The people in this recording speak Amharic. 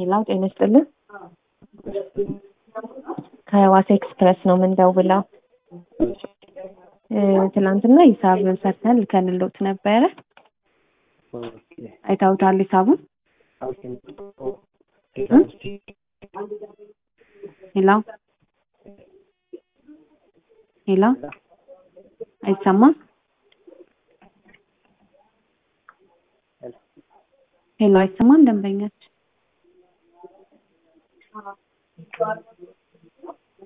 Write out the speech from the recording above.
ሄላው ጤና ይስጥልን። ከህዋሳ ኤክስፕረስ ነው የምንደውለው። እ፣ ትናንትና ሂሳብ ሰርተን ልከንሎት ነበረ። አይታውታል ሂሳቡን? ሄላው ሄላው አይሰማም? ሄሎ አይሰማም? ደንበኛች